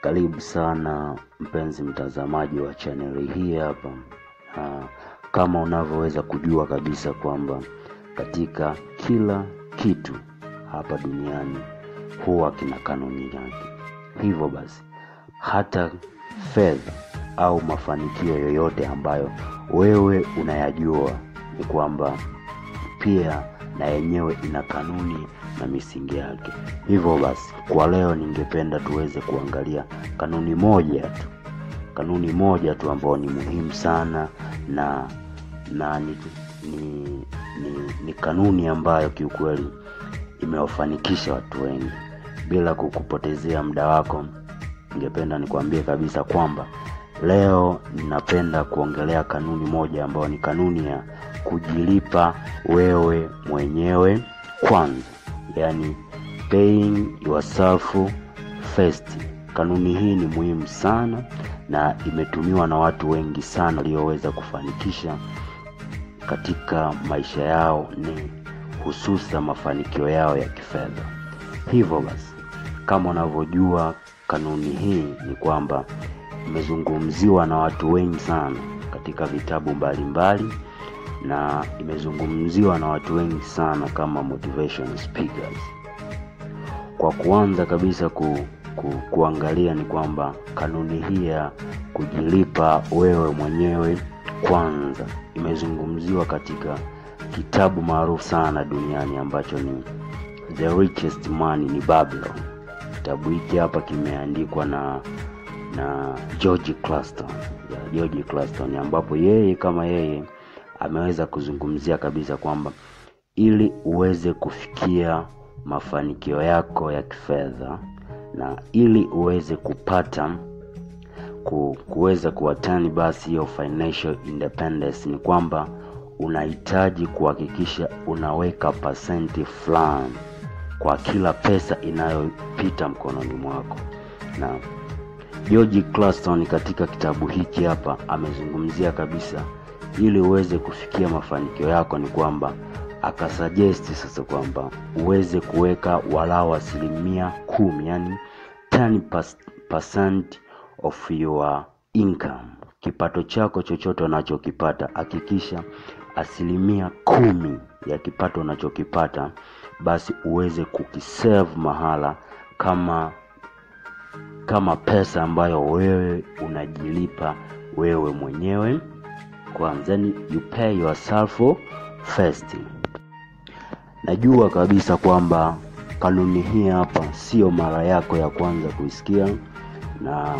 Karibu sana mpenzi mtazamaji wa chaneli hii hapa. Ah, kama unavyoweza kujua kabisa kwamba katika kila kitu hapa duniani huwa kina kanuni yake. Hivyo basi hata fedha au mafanikio yoyote ambayo wewe unayajua ni kwamba pia na yenyewe ina kanuni na misingi yake. Hivyo basi, kwa leo ningependa tuweze kuangalia kanuni moja tu, kanuni moja tu ambayo ni muhimu sana na na ni, ni, ni, ni kanuni ambayo kiukweli imewafanikisha watu wengi. Bila kukupotezea muda wako, ningependa nikwambie kabisa kwamba leo ninapenda kuongelea kanuni moja ambayo ni kanuni ya kujilipa wewe mwenyewe kwanza, yani paying yourself first. Kanuni hii ni muhimu sana na imetumiwa na watu wengi sana walioweza kufanikisha katika maisha yao, ni hususa mafanikio yao ya kifedha. Hivyo basi, kama unavyojua kanuni hii ni kwamba imezungumziwa na watu wengi sana katika vitabu mbalimbali mbali, na imezungumziwa na watu wengi sana kama motivation speakers. Kwa kuanza kabisa ku, ku, kuangalia ni kwamba kanuni hii ya kujilipa wewe mwenyewe kwanza imezungumziwa katika kitabu maarufu sana duniani ambacho ni The Richest Man in Babylon. Kitabu hiki hapa kimeandikwa na na George Clason, ya George Clason ambapo yeye kama yeye ameweza kuzungumzia kabisa kwamba ili uweze kufikia mafanikio yako ya kifedha na ili uweze kupata ku, kuweza kuwatani basi hiyo financial independence ni kwamba unahitaji kuhakikisha unaweka pasenti fulani kwa kila pesa inayopita mkononi mwako na George Clason katika kitabu hiki hapa amezungumzia kabisa ili uweze kufikia mafanikio yako ni kwamba akasuggest sasa kwamba uweze kuweka walau asilimia kumi yani 10% of your income kipato chako chochote unachokipata hakikisha asilimia kumi ya kipato unachokipata basi uweze kukisave mahala kama kama pesa ambayo wewe unajilipa wewe mwenyewe kwanza, yani you pay yourself first. Najua kabisa kwamba kanuni hii hapa sio mara yako ya kwanza kuisikia na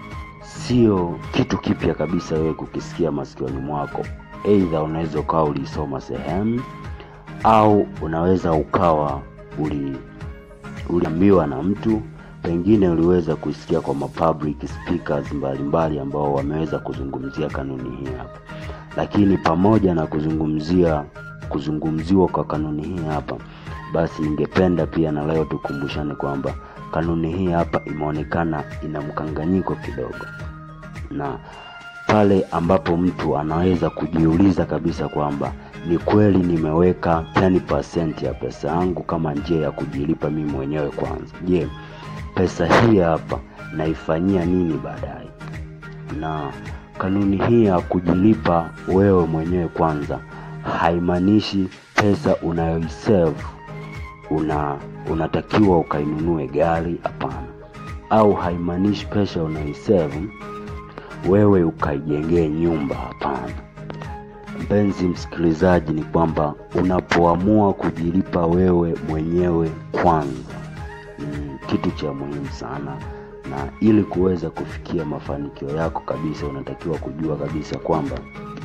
sio kitu kipya kabisa wewe kukisikia masikioni mwako. Aidha unaweza ukawa ulisoma sehemu au unaweza ukawa uli uliambiwa na mtu pengine uliweza kuisikia kwa mapublic speakers mbalimbali ambao wameweza kuzungumzia kanuni hii hapa lakini pamoja na kuzungumzia kuzungumziwa kwa kanuni hii hapa basi ningependa pia na leo tukumbushane kwamba kanuni hii hapa imeonekana ina mkanganyiko kidogo na pale ambapo mtu anaweza kujiuliza kabisa kwamba ni kweli nimeweka 10% ya pesa yangu kama njia ya kujilipa mimi mwenyewe kwanza je pesa hii hapa naifanyia nini baadaye na kanuni hii ya kujilipa wewe mwenyewe kwanza haimaanishi pesa unayoisave una unatakiwa ukainunue gari hapana au haimaanishi pesa unayoisave wewe ukaijengee nyumba hapana mpenzi msikilizaji ni kwamba unapoamua kujilipa wewe mwenyewe kwanza ni kitu cha muhimu sana na ili kuweza kufikia mafanikio yako kabisa unatakiwa kujua kabisa kwamba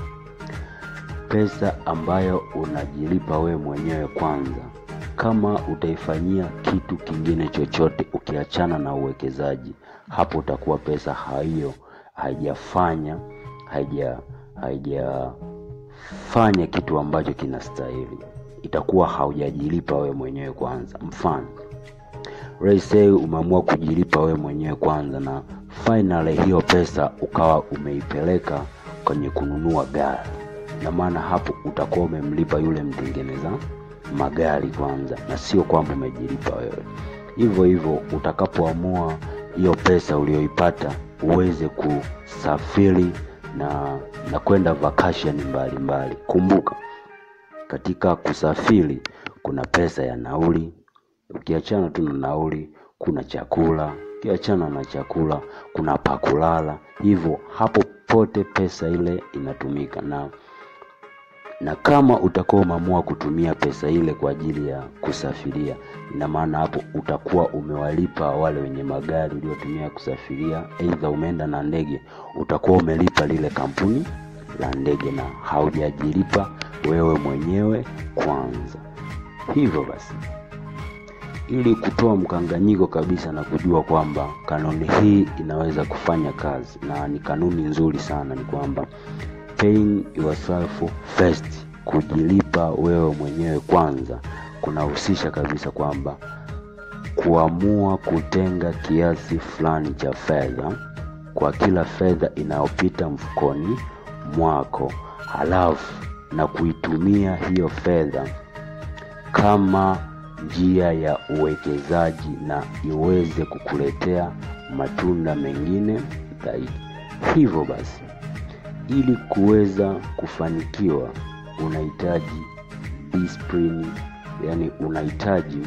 pesa ambayo unajilipa wewe mwenyewe kwanza kama utaifanyia kitu kingine chochote ukiachana na uwekezaji hapo utakuwa pesa hiyo haijafanya haija haijafanya kitu ambacho kinastahili itakuwa haujajilipa wewe mwenyewe kwanza mfano say umeamua kujilipa wewe mwenyewe kwanza na finally hiyo pesa ukawa umeipeleka kwenye kununua gari na maana hapo utakuwa umemlipa yule mtengeneza magari kwanza na sio kwamba umejilipa wewe hivyo hivyo utakapoamua hiyo pesa uliyoipata uweze kusafiri na na kwenda vacation mbalimbali mbali. Kumbuka katika kusafiri kuna pesa ya nauli, ukiachana tu na nauli, kuna chakula, ukiachana na chakula, kuna pakulala. Hivyo hapo pote pesa ile inatumika na na kama utakuwa umeamua kutumia pesa ile kwa ajili ya kusafiria, ina maana hapo utakuwa umewalipa wale wenye magari uliotumia kusafiria, aidha umeenda na ndege, utakuwa umelipa lile kampuni la ndege na haujajilipa wewe mwenyewe kwanza. Hivyo basi, ili kutoa mkanganyiko kabisa na kujua kwamba kanuni hii inaweza kufanya kazi na ni kanuni nzuri sana, ni kwamba paying yourself first, kujilipa wewe mwenyewe kwanza, kunahusisha kabisa kwamba kuamua kutenga kiasi fulani cha fedha kwa kila fedha inayopita mfukoni mwako, halafu na kuitumia hiyo fedha kama njia ya uwekezaji na iweze kukuletea matunda mengine zaidi. Hivyo basi, ili kuweza kufanikiwa unahitaji discipline, yani unahitaji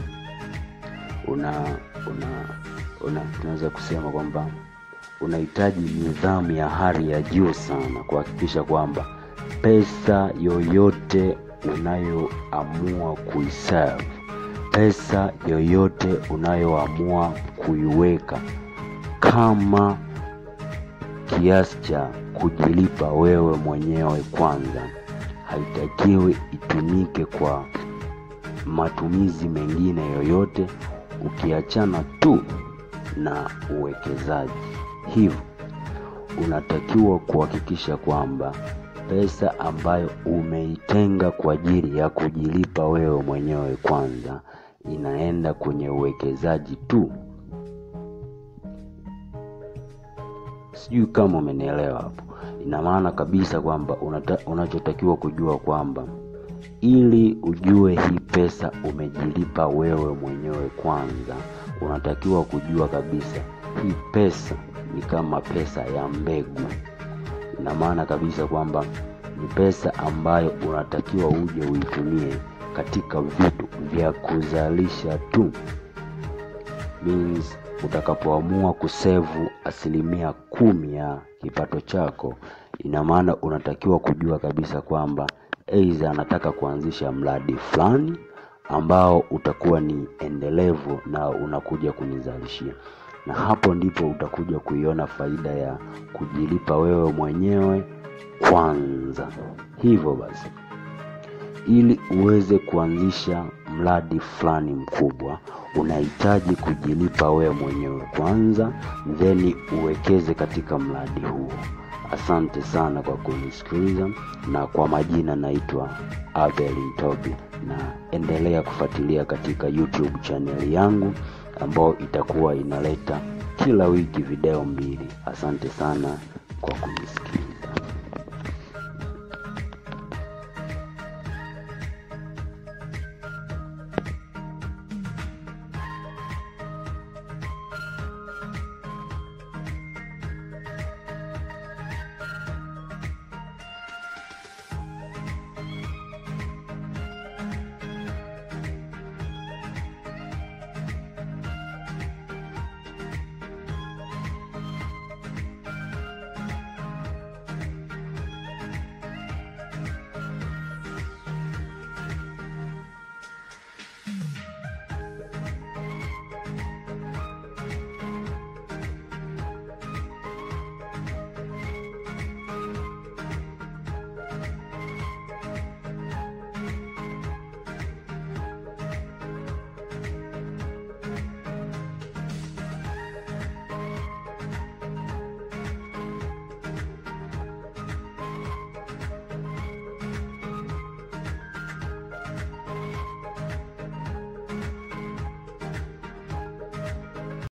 una una una tunaweza kusema kwamba unahitaji nidhamu ya hali ya juu sana kuhakikisha kwamba pesa yoyote unayoamua kuiserve, pesa yoyote unayoamua kuiweka kama kiasi cha kujilipa wewe mwenyewe kwanza, haitakiwi itumike kwa matumizi mengine yoyote, ukiachana tu na uwekezaji. Hivyo unatakiwa kuhakikisha kwamba pesa ambayo umeitenga kwa ajili ya kujilipa wewe mwenyewe kwanza inaenda kwenye uwekezaji tu. Sijui kama umenielewa hapo. Ina maana kabisa kwamba unata, unachotakiwa kujua kwamba ili ujue hii pesa umejilipa wewe mwenyewe kwanza, unatakiwa kujua kabisa hii pesa ni kama pesa ya mbegu. Ina maana kabisa kwamba ni pesa ambayo unatakiwa uje uitumie katika vitu vya kuzalisha tu. Means utakapoamua kusevu asilimia kumi ya kipato chako, ina maana unatakiwa kujua kabisa kwamba aidha anataka kuanzisha mradi fulani ambao utakuwa ni endelevu na unakuja kunizalishia, na hapo ndipo utakuja kuiona faida ya kujilipa wewe mwenyewe kwanza. Hivyo basi, ili uweze kuanzisha mradi fulani mkubwa, unahitaji kujilipa wewe mwenyewe kwanza, then uwekeze katika mradi huo. Asante sana kwa kunisikiliza, na kwa majina naitwa Abel Ntobi, na endelea kufuatilia katika YouTube channel yangu ambayo itakuwa inaleta kila wiki video mbili. Asante sana kwa kunisikia.